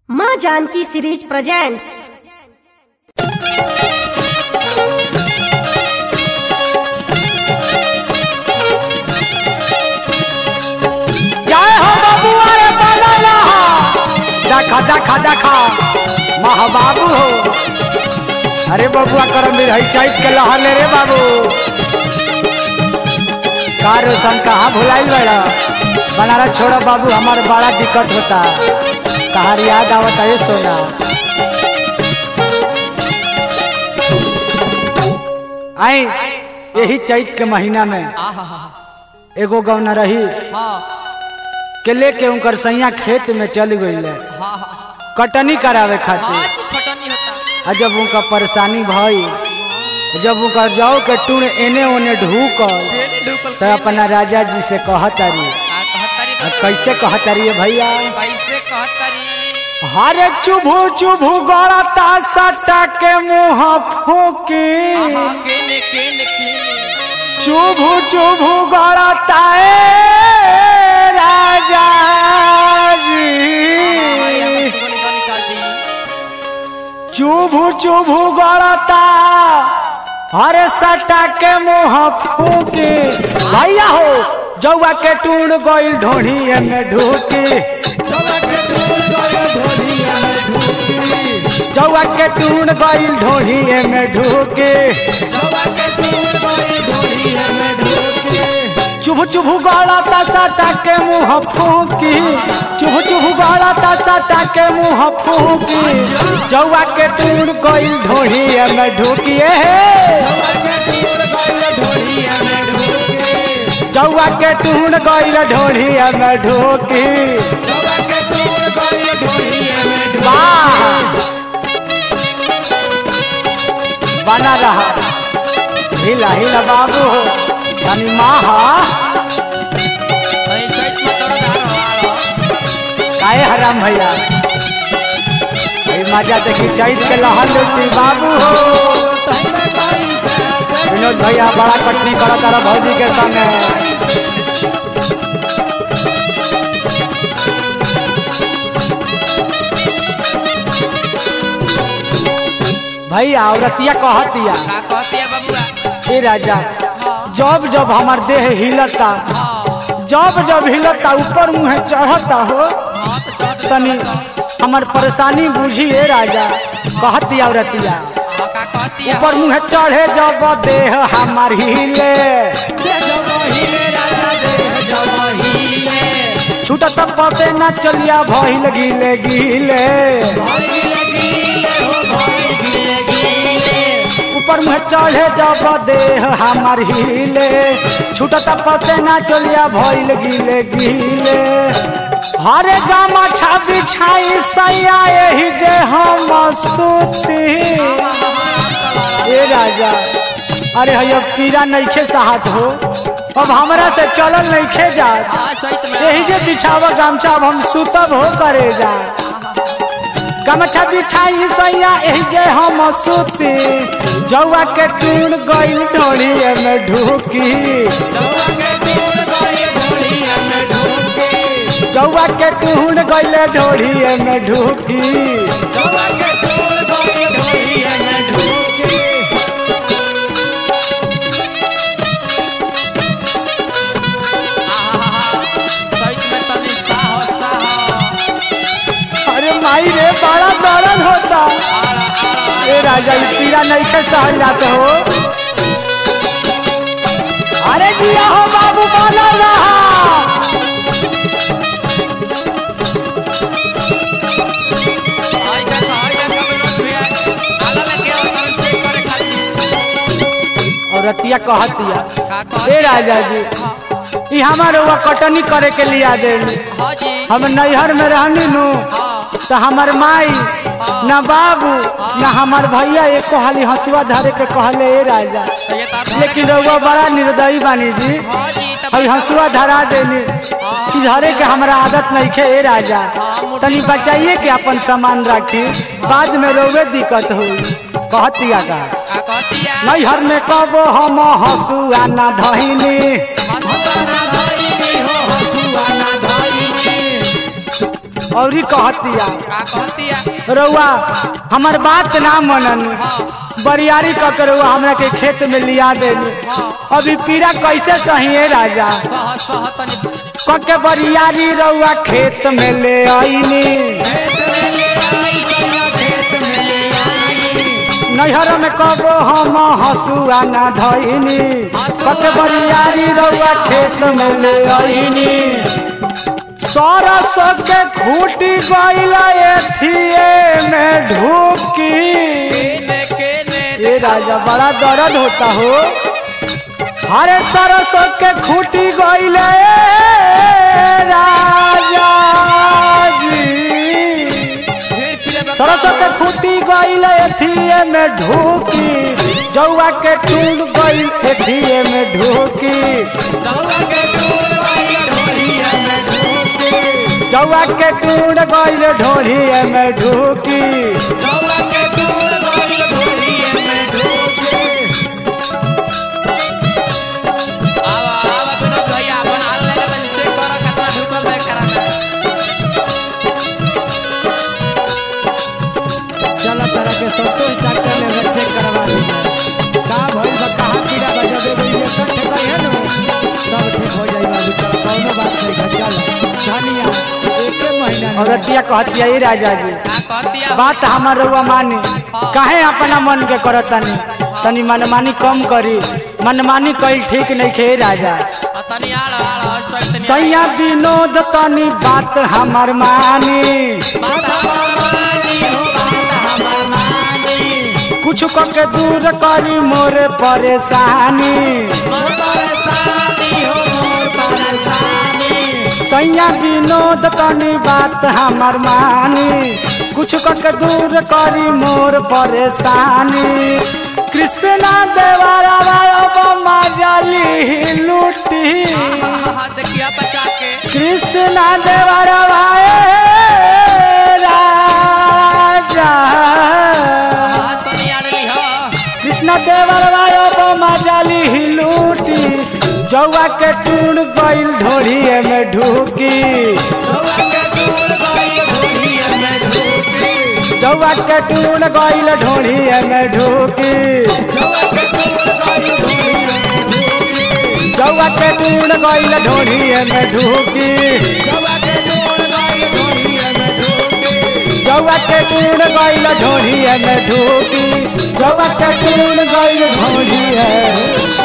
माँ Janaki series presents जय हो बबुआ रे बनला देखा देखा देखा महाबाबू हो अरे बबुआ करम भी रही चैत के लहले रे बाबू का रोशन कहाँ भुलाइल बड़ा बनारस छोड़ो बाबू हमार बड़ा दिक्कत होता कहार याद आवता है सोना आई यही चैत के महीना में एगो गौना रही के लेके उनकर सैया खेत में चल गई कटनी करावे खातिर आ जब उनका परेशानी भई जब उनका जाओ के टूण एने ओने ढूकल तो अपना राजा जी से कहतारी आ कैसे कहतारी भैया हरे चुभू चुभू गड़ता सटा के मुंह फूकी चुभू चुभू गड़ता ए राजा जी चुभू चुभू गड़ता हरे सटा के मुंह फूकी भैया हो जौआ के टूण गइल ढोढ़ी में ढूकी जौआ के टूण गइल ढोढ़ी में ढूकी चुभ चुभ गड़ता सटा के मुंह फूकी चुभ चुभ गड़ता सटा के मुंह फूकी जौआ के टूण गइल ढोढ़ी में ढूकिए जौआ के टूण गइल ढोढ़ी में ढूकी वाह बना रहा हिला हिला बाबू हो तनी माहा काहे हराम भैया भाई मजा देखी चैत के लहन लुटी बाबू हो विनोद भैया बड़ा कटनी करा तारा भौजी के संगे भैया औरतिया कहतिया ए राजा जब जब हमार देह हिलता जब जब हिलता ऊपर मुँह चढ़ता हो तनी हमार परेशानी बुझी ए राजा कहती औरतिया ऊपर मुँह चढ़े जब देह हमार हिले छूटत पते न चलिया भइल गिले गिले ऊपर मुँह चढ़े जब देह हमार हिले छूटत पते न चलिया भइल गिले गिले हरे गामा छाबी छाई सैया यही जे हम सुती ए राजा अरे हैया पीरा नइखे साहत हो अब हमरा से चलल नइखे जात यही जे बिछावा गमछा अब हम सुतब हो करे जा गमछा बिछाई सैया यही जे हम सुती जौआ के टूण गइल ढोड़ी में ढूकी जौआ के टूण गइल ढोड़ी में ढूकी अरे माई रे बड़ा दर्द होता ए राजा ई पीरा नहीं के सहल जाते हो अरे दिया हो बाबू बना रहा और रतिया कहतिया ए राजा जी ई हमारे हुआ कटनी करे के लिया दे हम नैहर में रहनी नु तो हमार माई न बाबू न हमार भैया एक हाली हंसुआ धरे के कहले ए राजा लेकिन रउआ बड़ा निर्दयी बानी जी अभी हंसुआ धरा देनी कि धरे के हमरा आदत नहीं खे ए राजा तनी बचाइए के अपन सामान रखी बाद में रोवे दिक्कत हुई कहतिया का नैहर में कबो हम हंसुआ न धइनी और कहतिया का कहतिया रउआ हमार बात ना मनन बरियारी क के रउआ हमरा के खेत में लिया देनी अभी पीरा कैसे सही है राजा सह सह तनी क के बरियारी रउआ खेत में ले आईनी खेत में ले आई सैया खेत में ले आई नैहर में कबो हम हसुआ ना धइनी क के बरियारी रउआ खेत में ले आईनी सरस के खूटी गइला एथिए में ढूकी केने केने ये राजा बड़ा दर्द होता हो हरे सरसों के खूटी गइले राजा जी फिर फिर सरसों के खूटी गइले एथिए में ढूकी जौआ के टूट गइल एथिए में ढूकी दौड़ा के दूर वाली ढोलिया में ढूंढ जौआ के टूट गइल ढोढ़िए में ढूकी दौड़ा के दूर वाली ढोलिया में ढूंढ आवा आवा बिनो भैया अपन हाल लगा तनी चेक करो कितना ढुकल है कराना चलो तरह के संतोष डॉक्टर ने चेक करवा दीजिए का भइल बा कहाँ कीड़ा बा जब एगो इंजेक्शन ठेका है ना सब ठीक हो जाई बाबू चलो कौनो बात नहीं है चल धनिया एके महीना औरतिया कहतिया ई राजा जी का कहतिया बात हमार रउआ मानी काहे अपना मन के करतानी तनी मनमानी कम करी मनमानी कईल ठीक नहीं खे राजा आ तनी आड़ आड़ हट तो इतनी सैया विनोद तनी बात हमार मानी बात हमार मानी हो बात हमार मानी कुछ के दूर करी मोरे परेशानी मोर परेशानी हो मोर परेशानी सैया विनोद तनी बात हमार मानी कुछ के दूर करी मोर परेशानी कृष्णा देवारा मजाली लूटी हाँ देखिया बचा के कृष्णा देवारा राजा हाँ तनी आड़ ली हो कृष्ण देवरवायो मजाली लूटी जौआ के टूण गइल ढोढ़िए में ढूकी दौड़ा के दूर वाली ढोलिया में ढूंढ जौआ के टूण गइल ढोढ़िए में ढूकी दौड़ा के दूर वाली ढोलिया में ढूंढ जौआ के टूण गइल ढोढ़िए में ढूकी दौड़ा के दूर वाली ढोलिया में ढूंढ जौआ के टूण गइल ढोढ़िए में ढूकी जौआ के टूण गइल ढोढ़िए